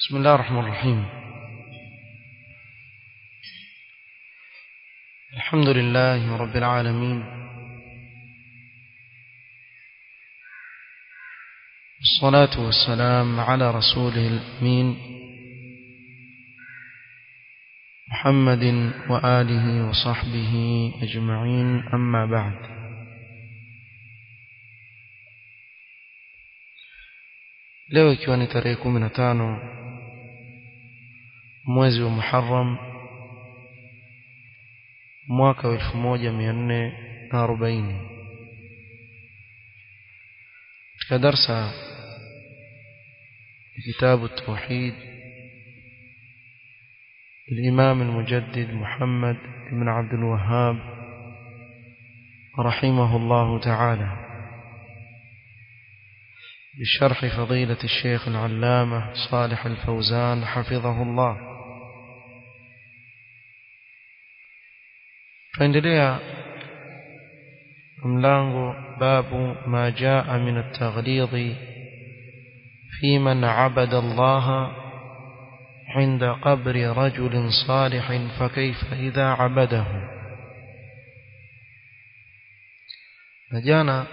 بسم الله الرحمن الرحيم الحمد لله رب العالمين الصلاة والسلام على رسوله الأمين محمد وآله وصحبه أجمعين أما بعد leo ikiwa ni tarehe kumi na tano mwezi wa Muharram mwaka wa elfu moja mia nne na arobaini katika darsa ya kitabu tauhid الإمام المجدد محمد بن عبد الوهاب رحمه الله تعالى بشرح فضيلة الشيخ العلامة صالح الفوزان حفظه الله فاندليا ملانغو باب ما جاء من التغليظ في من عبد الله عند قبر رجل صالح فكيف إذا عبده نجانا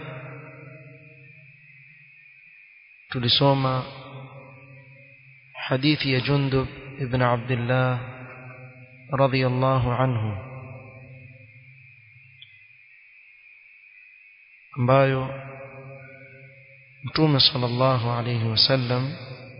tulisoma hadithi ya Jundub ibn Abdullah radhiyallahu anhu ambayo Mtume sallallahu alayhi wasallam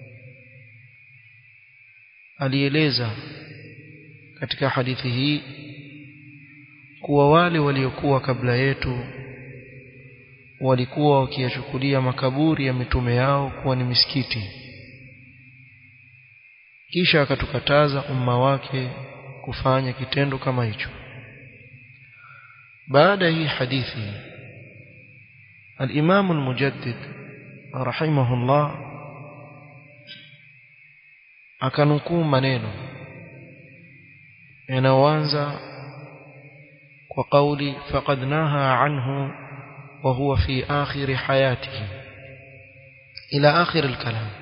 alieleza katika hadithi hii kuwa wale waliokuwa kabla yetu walikuwa wakiyachukulia makaburi ya mitume yao kuwa ni misikiti kisha akatukataza umma wake kufanya kitendo kama hicho baada hii hadithi al-Imam al-Mujaddid rahimahullah akanukuu maneno yanayoanza kwa kauli faqad naha anhu وهو في آخر حياته إلى آخر الكلام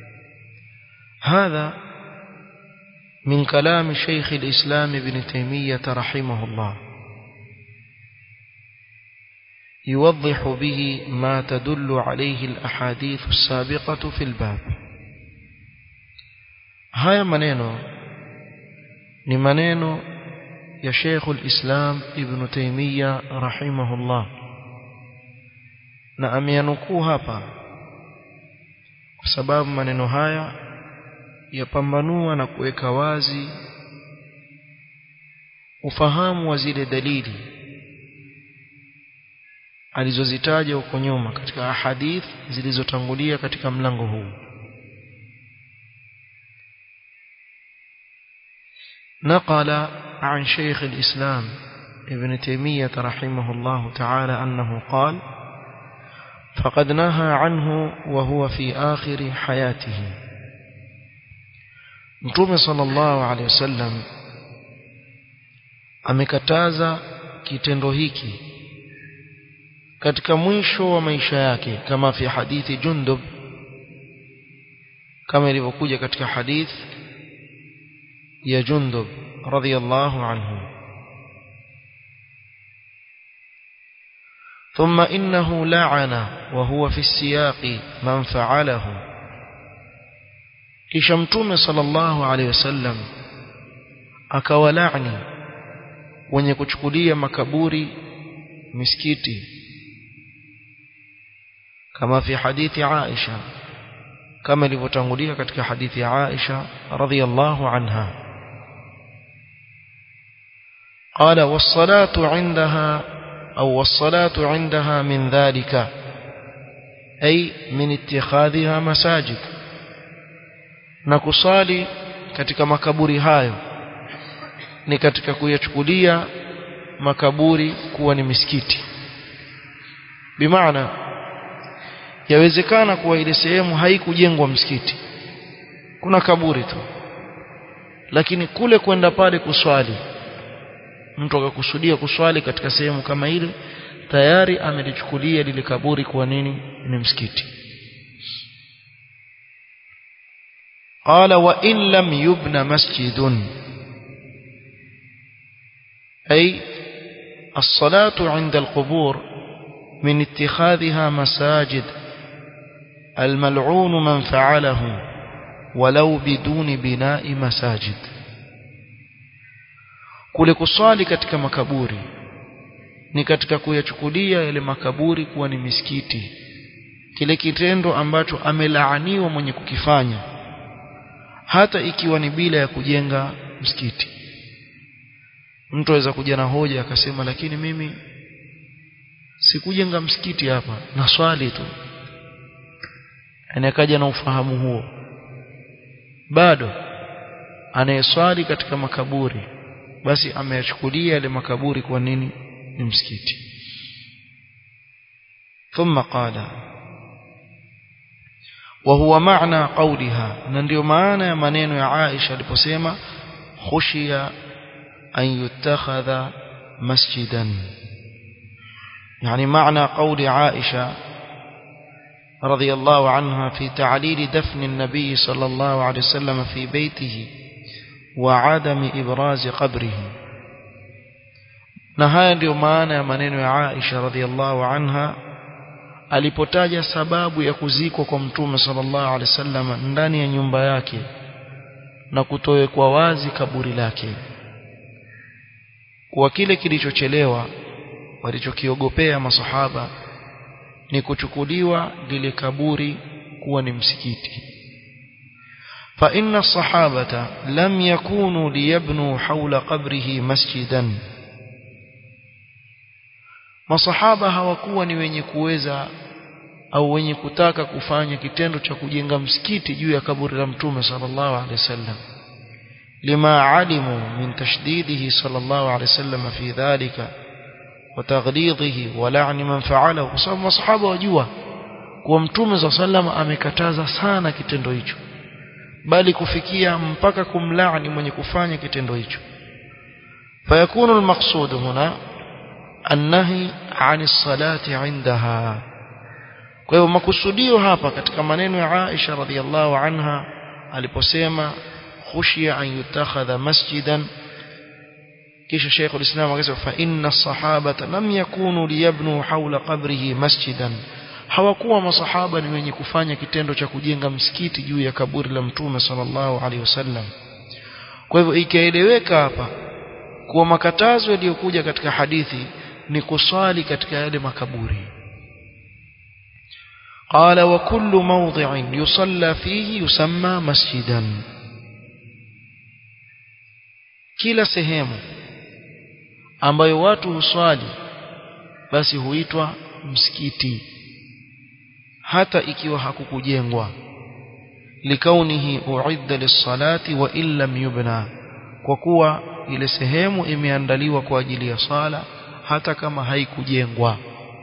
هذا من كلام شيخ الإسلام ابن تيمية رحمه الله يوضح به ما تدل عليه الأحاديث السابقة في الباب هاي منينو ni maneno ya Sheikh al-Islam Ibn Taymiyyah rahimahullah na ameyanukuu hapa kwa sababu maneno haya yapambanua na kuweka wazi ufahamu wa zile dalili alizozitaja huko nyuma katika ahadith zilizotangulia katika mlango huu نقل عن شيخ الإسلام ابن تيمية رحمه الله تعالى أنه قال فقد نهى عنه وهو في آخر حياته Mtume sallallahu alaihi wasallam amekataza kitendo hiki katika mwisho wa maisha yake kama fi hadithi Jundub kama ilivyokuja katika hadith ya Jundub radhiyallahu anhu ثم إنه لعن وهو في السياق من فعله kisha mtume sallallahu alaihi wasallam akawalaani wenye kuchukulia makaburi misikiti kama fi hadithi Aisha kama ilivyotangulia katika hadithi ya Aisha radhiyallahu anha قال والصلاة عندها أو والصلاة عندها من ذلك أي من اتخاذها مساجد na kusali katika makaburi hayo ni katika kuyachukulia makaburi kuwa ni misikiti bimaana yawezekana kuwa ile sehemu haikujengwa msikiti kuna kaburi tu lakini kule kwenda pale kuswali mtu akakusudia kuswali katika sehemu kama ile tayari amelichukulia lile kaburi kuwa nini ni msikiti قال وإن لم يبن مسجد أي الصلاة عند القبور من اتخاذها مساجد الملعون من فعله ولو بدون بناء مساجد kule kuswali katika makaburi ni katika kuyachukulia yale makaburi kuwa ni misikiti kile kitendo ambacho amelaaniwa mwenye kukifanya hata ikiwa ni bila ya kujenga msikiti mtu aweza kuja na hoja akasema lakini mimi sikujenga msikiti hapa na swali tu anakaja na ufahamu huo bado anayeswali katika makaburi basi ameyachukulia yale makaburi kwa nini ni msikiti ثم قال وهو معنى قولها ndio maana ya maneno ya Aisha aliposema khushiya an yutakhadha masjidan يعني معنى قول عائشة رضي الله عنها في تعليل دفن النبي صلى الله عليه وسلم في بيته وعدم إبراز قبره نهاية ndio maana ya maneno ya Aisha radhiallahu anha alipotaja sababu ya kuzikwa kwa mtume sallallahu alaihi wasallam ndani ya nyumba yake na kutowekwa wazi kaburi lake kwa kile kilichochelewa walichokiogopea masahaba ni kuchukuliwa lile kaburi kuwa ni msikiti fa inna sahabata lam yakunu liyabnu hawla qabrihi masjidan masahaba hawakuwa ni wenye kuweza au wenye kutaka kufanya kitendo cha kujenga msikiti juu ya kaburi la mtume sallallahu alaihi wasallam lima alimu min tashdidihi sallallahu alaihi wasallam fi dhalika وتغليظه ولعن من فعله kwa sababu masahaba wajua kuwa mtume za sallama amekataza sana kitendo hicho bali kufikia mpaka kumlaani mwenye kufanya kitendo hicho fayakunu almaqsud huna annahi ani salati indaha kwa hiyo makusudio hapa katika maneno ya Aisha radhiallahu anha aliposema khushiya an yutakhadha masjidan kisha Sheikh al-Islam akasema fa inna sahabata lam yakunu liyabnu hawla qabrihi masjidan hawakuwa masahaba ni wenye kufanya kitendo cha kujenga msikiti juu ya kaburi la mtume sallallahu alaihi wasallam kwa hivyo ikaeleweka hapa kuwa makatazo yaliyokuja katika hadithi ni kuswali katika yale makaburi قال وكل موضع يصلى فيه يسمى مسجدا kila sehemu ambayo watu huswali basi huitwa msikiti hata ikiwa hakukujengwa likaunihi uidda lis-salati wa illam yubna kwa kuwa ile sehemu imeandaliwa kwa ajili ya sala hata kama haikujengwa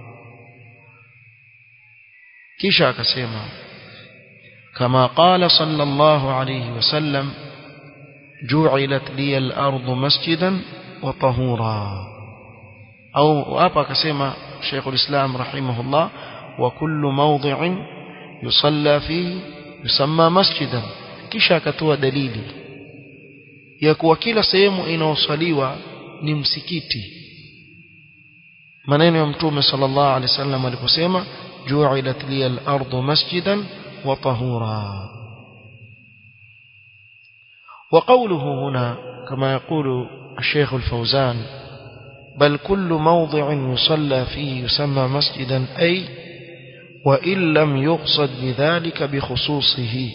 kisha akasema kama qala sallallahu alayhi wasallam ju'ilat liya al-ardu masjidan wa tahura au hapa akasema Sheikh al-Islam rahimahullah wa kullu mawdi'in yusalla fihi yusamma masjidan kisha akatoa dalili ya kuwa kila sehemu inaosaliwa ni msikiti maneno ya mtume sallallahu alaihi wasallam aliposema ju'ilat liya al-ardu masjidan wa tahura وقوله هنا كما يقول الشيخ الفوزان بل كل موضع يصلى فيه يسمى مسجدا أي وإن لم يقصد بذلك بخصوصه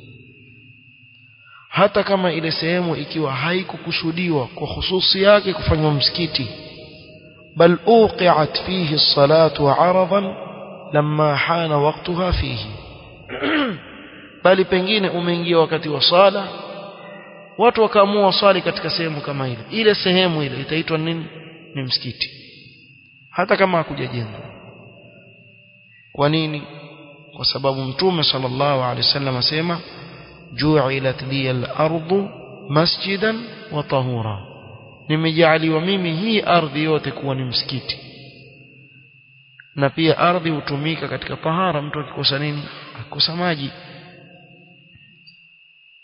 hata kama ile sehemu ikiwa haikukusudiwa kwa hususi yake kufanywa msikiti bal uqiat fihi as-salatu 'aradan lamma hana waqtaha fihi bali pengine umeingia wakati wa sala watu wakaamua swali katika sehemu kama ile ile sehemu ile itaitwa nini ni msikiti hata kama hakujajengwa kwa nini kwa sababu mtume sallallahu alaihi wasallam asema ju'ilat liya al-ardu masjidan wa tahura nimejaliwa mimi hii ardhi yote kuwa ni msikiti na pia ardhi hutumika katika tahara mtu akikosa nini akikosa maji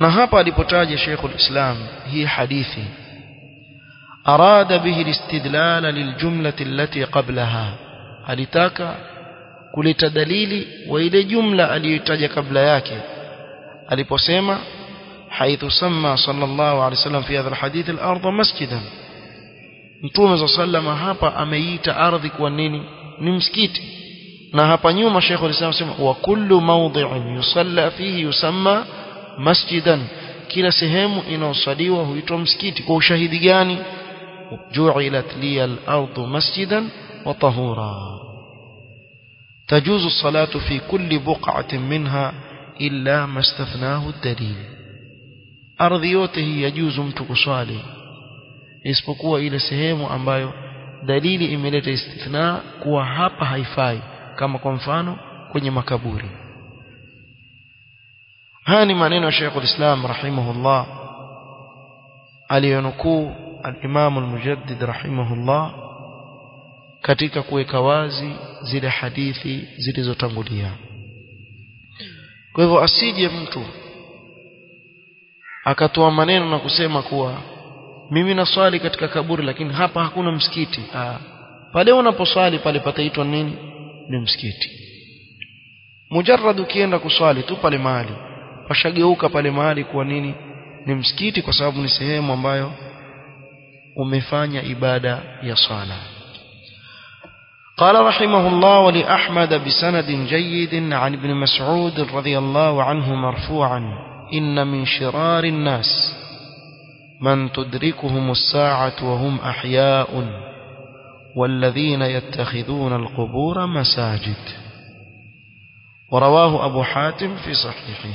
na hapa alipotaja Sheikh al-Islam hii hadithi arada bihi al-istidlal liljumlati allati qablaha alitaka kuleta dalili wa ile jumla aliyotaja kabla yake aliposema حيث سمى صلى الله عليه وسلم في هذا الحديث الأرض مسجدا Mtume صلى الله عليه وسلم hapa ameiita ardhi kwa nini ni msikiti na hapa nyuma Sheikh alisema sema wa kullu mawdhi'in yusalla fihi yusamma masjidan kila sehemu inaosaliwa huitwa msikiti kwa ushahidi gani ju'ilat liya al-ardu masjidan wa tahura tajuzu as-salatu fi kulli buq'atin minha illa ma istathnahu ad-dalil ardhi yote hii yajuzu mtu kuswali isipokuwa ile sehemu ambayo dalili imeleta istithna kuwa hapa haifai kama kwa mfano kwenye makaburi haya ni maneno ya Sheikh al-Islam rahimahullah aliyonukuu al-Imam al-Mujaddid rahimahullah katika kuweka wazi zile hadithi zilizotangulia kwa hivyo asije mtu akatoa maneno na kusema kuwa mimi naswali katika kaburi lakini hapa hakuna msikiti ah pale unaposwali pale pataitwa nini ni msikiti mujarrad ukienda kuswali tu pale mahali pashageuka pale mahali kuwa nini ni msikiti kwa sababu ni sehemu ambayo umefanya ibada ya swala قال رحمه الله ولأحمد بسند جيد عن ابن مسعود رضي الله عنه مرفوعا إن من شرار الناس من تدركهم الساعة وهم أحياء والذين يتخذون القبور مساجد ورواه أبو حاتم في صحيحه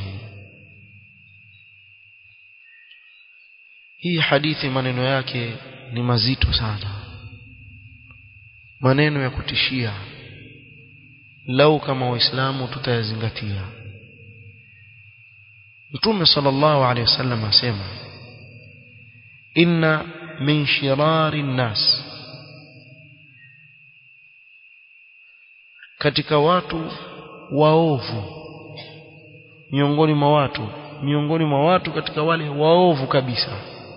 hii hadithi maneno yake ni mazito sana maneno ya kutishia lau kama waislamu tutayazingatia mtume sallallahu alaihi wasallam asema inna min shirari nnas katika watu waovu miongoni mwa watu miongoni mwa watu katika wale waovu kabisa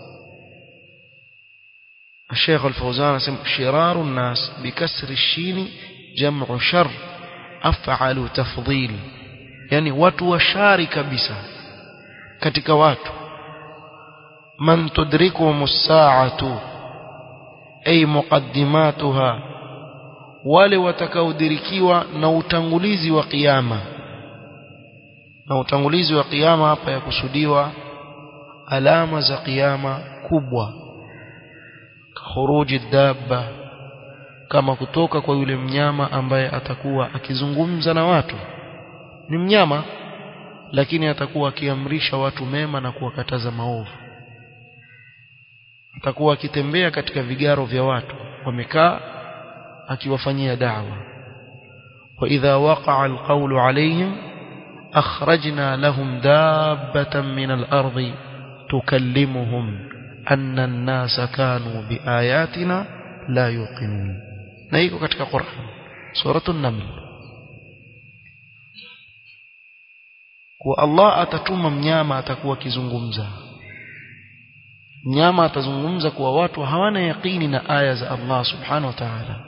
الشيخ الفوزان اسم شرار الناس بكسر الشين جمع شر أفعل تفضيل يعني watu washari kabisa katika watu man tudrikuhum as-sa'atu ay muqaddimatuha wale watakaodirikiwa na utangulizi wa kiyama na utangulizi wa kiyama hapa yakusudiwa alama za kiyama kubwa khuruji dabba kama kutoka kwa yule mnyama ambaye atakuwa akizungumza na watu ni mnyama lakini atakuwa akiamrisha watu mema na kuwakataza maovu atakuwa akitembea katika vigaro vya watu wamekaa akiwafanyia da'wa wa idha waqa'a alqawlu alayhim akhrajna lahum dabbatan min al-ardi tukallimuhum anna an-nasa kanu biayatina la yuqinun na iko katika Qur'an suratul naml kwa Allah atatuma mnyama atakuwa akizungumza mnyama atazungumza kuwa watu hawana yaqini na aya za Allah subhanahu wa ta'ala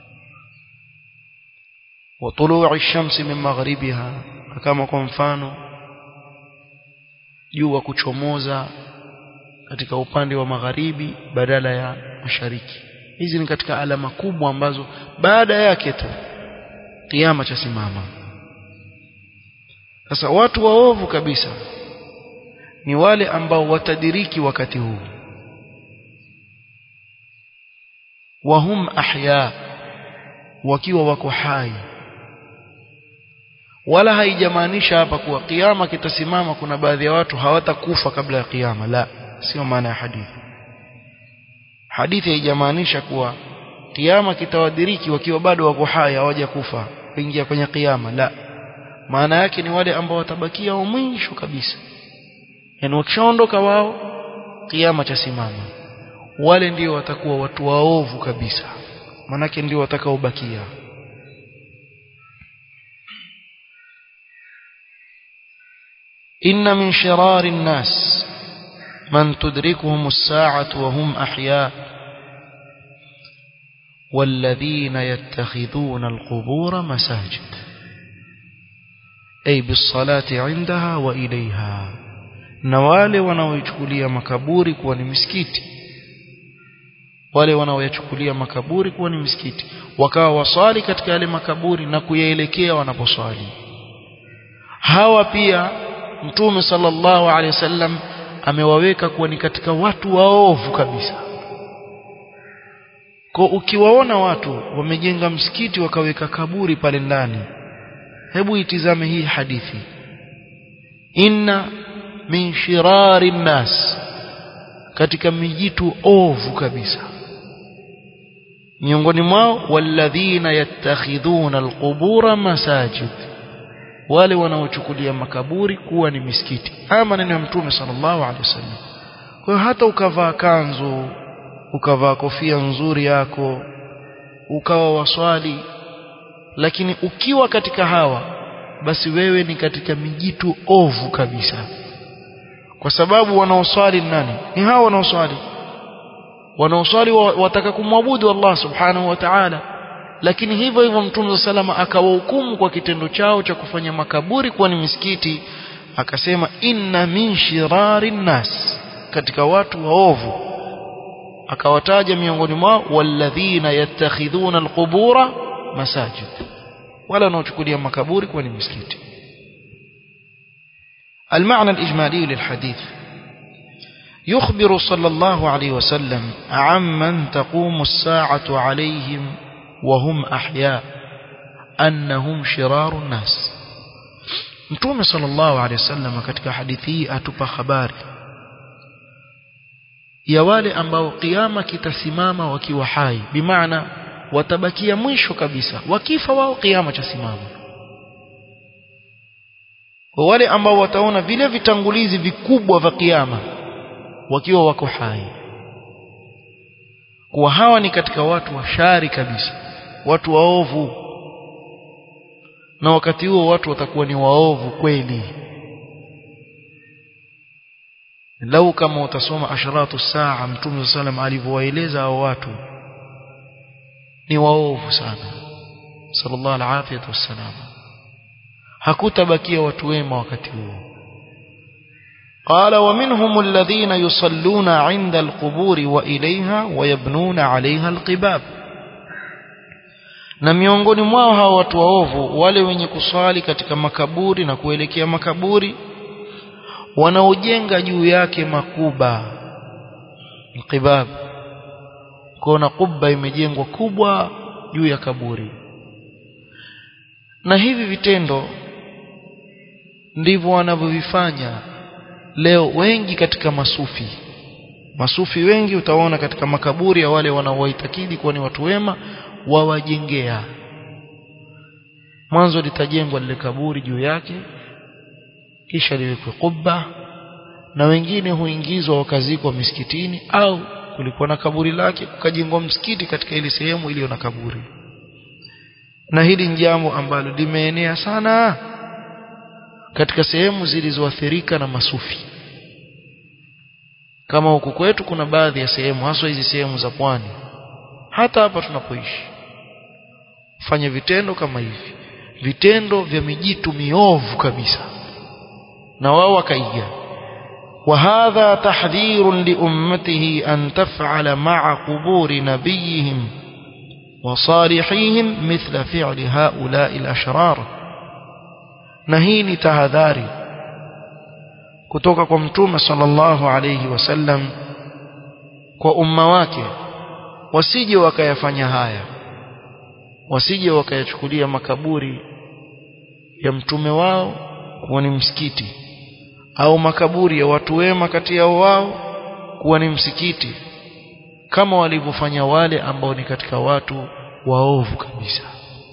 wa tulu'i ash-shamsi min maghribiha kama kwa mfano jua kuchomoza katika upande wa magharibi badala ya mashariki hizi ni katika alama kubwa ambazo baada yake tu kiyama cha simama sasa watu waovu kabisa ni wale ambao watadiriki wakati huu wahum ahya wakiwa wako hai wala haijamaanisha hapa kuwa kiyama kitasimama kuna baadhi ya watu hawatakufa kabla ya kiyama la sio maana ya hadithi hadithi haijamaanisha kuwa kiyama kitawadiriki wakiwa bado wako hai hawajakufa kuingia kwenye kiyama la maana yake ni wale ambao watabakia wa mwisho kabisa yani wakishaondoka wao kiyama cha simama wale ndio watakuwa watu waovu kabisa manake ndio watakaobakia inna min shirari nnas man tudrikuhum as-sa'atu wa hum ahya والذين يتخذون القبور مساجد أي بالصلاة عندها وإليها na wale wanaoichukulia makaburi kuwa ni misikiti wale wanaoyachukulia makaburi kuwa ni misikiti wakawa waswali katika yale makaburi na kuyaelekea wanaposwali hawa pia mtume sallallahu alaihi wasallam amewaweka kuwa ni katika watu waovu kabisa kwa ukiwaona watu wamejenga msikiti wakaweka kaburi pale ndani hebu itizame hii hadithi inna min shirari nnas katika mijitu ovu kabisa miongoni mwao walladhina yattakhidhuna alqubura masajid wale wanaochukulia makaburi kuwa ni misikiti haya maneno ya mtume sallallahu alaihi wasallam kwa hiyo hata ukavaa kanzu ukavaa kofia nzuri yako ukawa waswali lakini ukiwa katika hawa basi wewe ni katika mijitu ovu kabisa kwa sababu wanaoswali nani ni hawa wanaoswali wanaoswali wataka kumwabudu Allah subhanahu wa ta'ala lakini hivyo hivyo mtume salama akawahukumu kwa kitendo chao cha kufanya makaburi kuwa ni misikiti akasema inna min shirari nnas katika watu waovu akawataja miongoni mwao walladhina yattakhidhuna alqubura masajid wala wanaochukulia makaburi kuwa ni misikiti المعنى الإجمالي للحديث يخبر صلى الله عليه وسلم عمن تقوم الساعة عليهم وهم أحياء أنهم شرار الناس Mtume sallallahu alaihi wasallam katika hadithi hii atupa habari ya wale ambao kiyama kitasimama wakiwa hai bimaana watabakia mwisho kabisa wakifa wao kiyama chasimama wale ambao wataona vile vitangulizi vikubwa vya kiyama wakiwa wako hai kuwa hawa ni katika watu washari kabisa watu waovu na wakati huo watu watakuwa ni waovu kweli lau kama utasoma asharatu saa mtume sallam alivyowaeleza hao watu ni waovu sana sallallahu alaihi wasallam hakutabakia watu wema wakati huo قال ومنهم الذين يصلون عند القبور وإليها ويبنون عليها القباب na miongoni mwao hao watu waovu wale wenye kuswali katika makaburi na kuelekea makaburi wanaojenga juu yake makuba qibab kuna kubba imejengwa kubwa juu ya kaburi na hivi vitendo ndivyo wanavyovifanya leo wengi katika masufi masufi wengi utaona katika makaburi ya wale wanaowaitakidi kuwa ni watu wema wawajengea mwanzo litajengwa lile kaburi juu yake kisha liwekwe kubba na wengine huingizwa wakazikwa misikitini au kulikuwa na kaburi lake kukajengwa msikiti katika ile sehemu iliyo na kaburi na hili ni jambo ambalo limeenea sana katika sehemu zilizoathirika na masufi kama huku kwetu kuna baadhi ya sehemu haswa hizi sehemu za pwani hata hapa tunapoishi fanya vitendo kama hivi vitendo vya mijitu miovu kabisa na wao wakaiga وهذا تحذير لأمته أن تفعل مع قبور نبيهم وصالحيهم مثل فعل هؤلاء الأشرار نهيني تهذاري kutoka kwa mtume sallallahu alayhi wasallam kwa umma wake wasije wakayafanya haya wasije wakayachukulia makaburi ya mtume wao kuwa ni msikiti au makaburi ya watu wema kati yao wao kuwa ni msikiti kama walivyofanya wale ambao ni katika watu waovu kabisa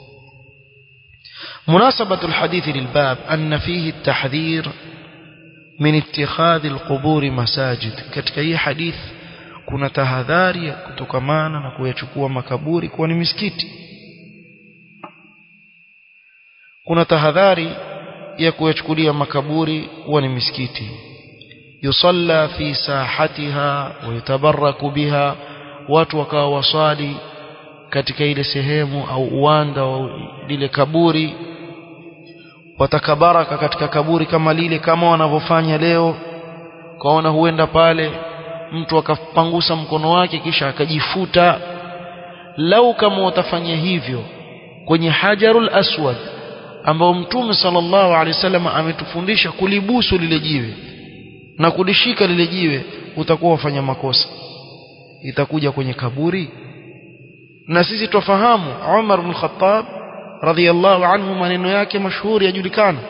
مناسبة الحديث للباب أن فيه التحذير من اتخاذ القبور مساجد katika hii hadith kuna tahadhari ya kutokamana na kuyachukua makaburi kuwa ni misikiti kuna tahadhari ya kuyachukulia makaburi kuwa ni misikiti yusalla fi sahatiha wa yutabaraku biha watu wakawa waswali katika ile sehemu au uwanda wa lile kaburi watakabaraka katika kaburi kama lile kama wanavyofanya leo kaona huenda pale mtu akapangusa mkono wake kisha akajifuta lau kama watafanya hivyo kwenye hajarul aswad ambao mtume sallallahu alaihi wasallam ametufundisha kulibusu lile jiwe na kulishika lile jiwe utakuwa wafanya makosa itakuja kwenye kaburi na sisi twafahamu Umar bin Khattab radhiyallahu anhu maneno yake mashuhuri yajulikana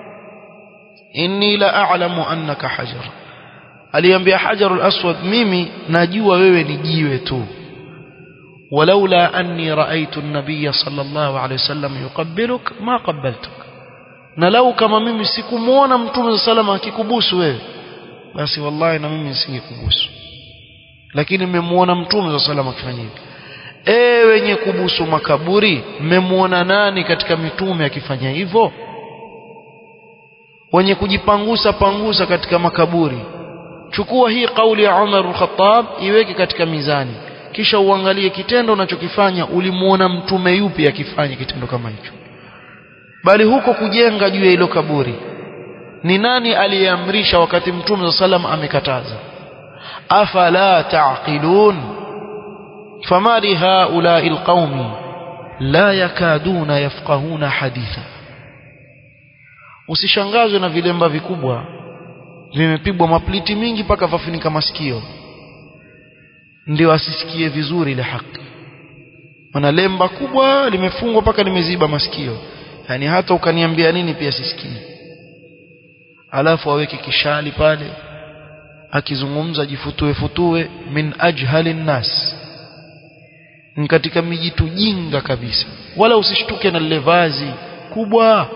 inni la a'lamu annaka hajar aliambia hajarul aswad mimi najua wewe ni jiwe tu ولولا أني رأيت النبي صلى الله عليه وسلم يقبلك ما قبلتك na lau kama mimi sikumuona mtume salama akikubusu wewe basi wallahi na mimi nisingekubusu lakini nimemuona mtume salama akifanya hivyo eh wenye kubusu makaburi mmemuona nani katika mitume akifanya hivyo wenye kujipangusa pangusa katika makaburi chukua hii kauli ya Umar al-Khattab iweke katika mizani kisha uangalie kitendo unachokifanya ulimuona mtume yupi akifanya kitendo kama hicho bali huko kujenga juu ya hilo kaburi ni nani aliyeamrisha wakati mtume sallam amekataza afala taqilun fama li haula'i alqaumi la yakaduna yafqahuna haditha usishangazwe na vilemba vikubwa vimepigwa mapliti mingi mpaka vafunika masikio ndio asisikie vizuri ile haki wana lemba kubwa limefungwa mpaka limeziba masikio yani hata ukaniambia nini pia sisikii alafu aweke kishali pale akizungumza jifutue futue min ajhali nnas ni katika mijitu jinga kabisa wala usishtuke na lile vazi kubwa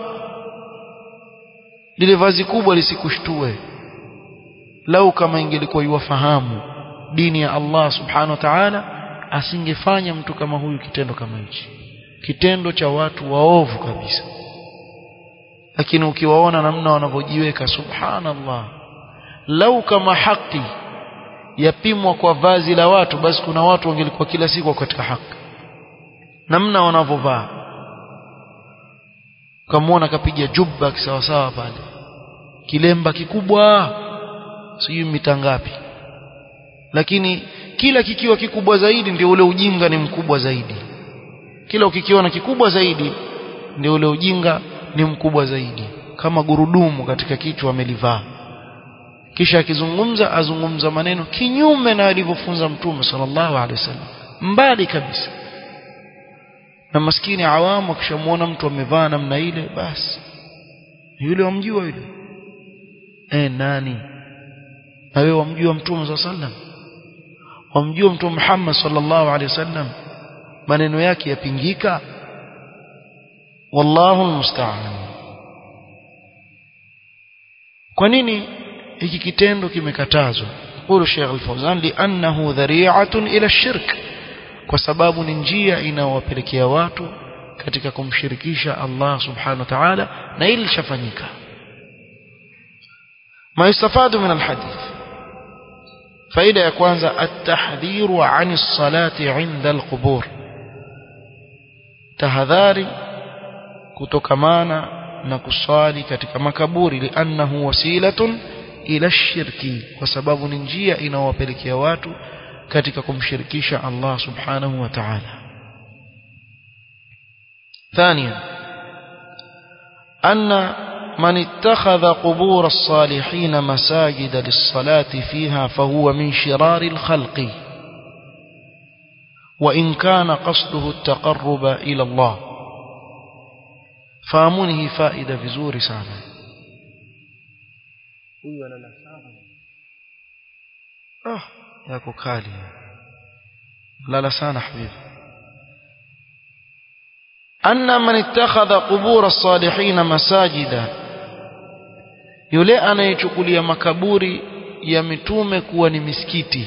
lile vazi kubwa lisikushtue lau kama ingelikuwa iwafahamu dini ya Allah subhanahu wa ta'ala asingefanya mtu kama huyu kitendo kama hichi kitendo cha watu waovu kabisa lakini ukiwaona namna wanavyojiweka subhanallah lau kama haki yapimwa kwa vazi la watu basi kuna watu wangelikuwa kila siku katika haki namna wanavyovaa ukamwona kapiga jubba kisawasawa pale kilemba kikubwa sijui mita ngapi lakini kila kikiwa kikubwa zaidi ndio ule ujinga ni mkubwa zaidi kila ukikiona kikubwa zaidi ndio ule ujinga ni mkubwa zaidi kama gurudumu katika kichwa amelivaa kisha akizungumza azungumza maneno kinyume na alivyofunza mtume sallallahu alaihi wasallam mbali kabisa na maskini awamu akishamuona mtu amevaa namna ile basi yule wamjua yule eh nani na wewe wamjua mtume sallallahu alaihi wasallam wamjua mtume Muhammad sallallahu alaihi wasallam maneno yake yapingika wallahu almusta'an kwa nini hiki kitendo kimekatazwa qulu Sheikh Al-Fawzan li'annahu dhari'atun ila shirk kwa sababu ni njia inayowapelekea watu katika kumshirikisha Allah subhanahu wa ta'ala na ili lishafanyika ما يستفاد من الحديث فإذا يكون التحذير عن الصلاة عند القبور تهذاري كتكمانا نكصالي katika makaburi لأنه وسيلة ila shirki kwa sababu ni njia inawapelekea watu katika kumshirikisha Allah subhanahu wa ta'ala ثانيا أن من اتخذ قبور الصالحين مساجد للصلاة فيها فهو من شرار الخلق وإن كان قصده التقرب إلى الله فامنه فائدة في زور سانا huyu analala sana ah yako kali lala sana habibi anna man ittakhadha qubur as-salihin masajida yule anayechukulia makaburi ya mitume kuwa ni misikiti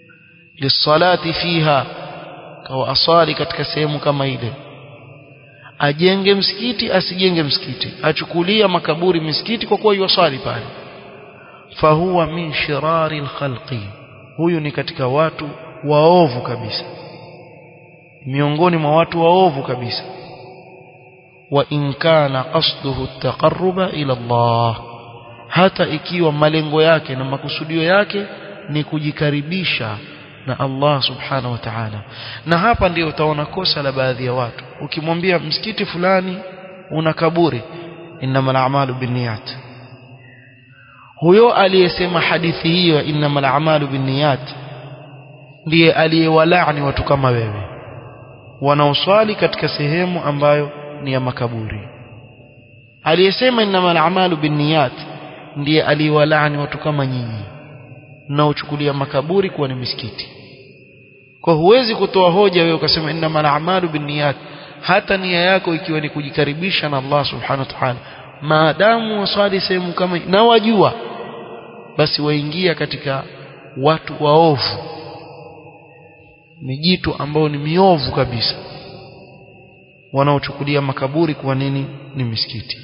lisalati fiha kawa asali katika sehemu kama ile ajenge msikiti asijenge msikiti achukulia makaburi misikiti kwa kuwa yuwasali pale fahuwa min shirari alkhalqi huyu ni katika watu waovu kabisa miongoni mwa watu waovu kabisa wa in kana qasduhu at-taqarruba ila Allah hata ikiwa malengo yake na makusudio yake ni kujikaribisha na Allah subhanahu wa ta'ala na hapa ndio utaona kosa la baadhi ya watu ukimwambia msikiti fulani una kaburi innamal a'malu binniyat huyo aliyesema hadithi hiyo innamal a'malu binniyat ndiye aliyewalaani watu kama wewe wanaoswali katika sehemu ambayo ni ya makaburi aliyesema innamal a'malu binniyat ndiye aliyewalaani watu kama nyinyi mnaochukulia makaburi kuwa ni misikiti kwa huwezi kutoa hoja wewe ukasema innamal a'malu binniyat hata nia yako ikiwa ni kujikaribisha na Allah subhanahu wa ta'ala maadamu waswali sehemu kama na wajua basi waingia katika watu waovu mijitu ambao ni miovu kabisa wanaochukulia makaburi kuwa nini ni misikiti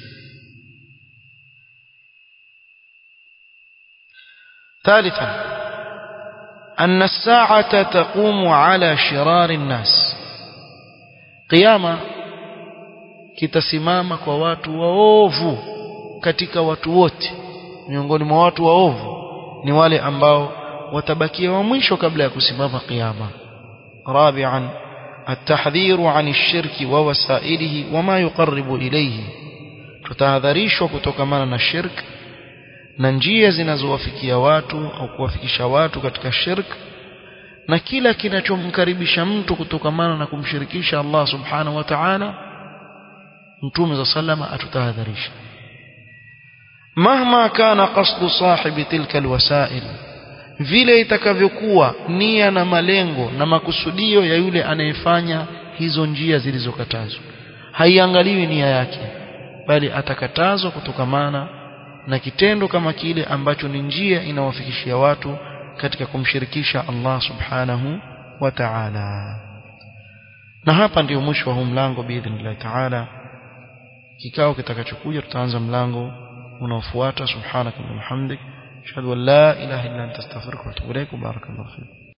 ثالثا أن الساعة تقوم على شرار الناس قيامة kitasimama kwa watu waovu katika watu wote miongoni mwa watu waovu ni wale ambao watabakia wa mwisho kabla ya kusimama kiyama rabi'an التحذير عن الشرك ووسائله وما يقرب إليه tutahadharishwa kutokamana na shirk na njia zinazowafikia watu au kuwafikisha watu katika shirk na kila kinachomkaribisha mtu kutokamana na kumshirikisha Allah subhanahu wa ta'ala mtume za sallama atutahadharisha mahma kana qasdu sahibi tilka alwasail vile itakavyokuwa nia na malengo na makusudio ya yule anayefanya hizo njia zilizokatazwa haiangaliwi nia yake bali atakatazwa kutokamana na kitendo kama kile ambacho ni njia inawafikishia watu katika kumshirikisha Allah subhanahu wa ta'ala na hapa ndio mwisho wa huu mlango biidhnillah ta'ala kikao kitakachokuja tutaanza mlango unaofuata subhanaka wa bihamdik ashhadu an la ilaha illa anta astaghfiruka wa atubu ilaik barakallahu fik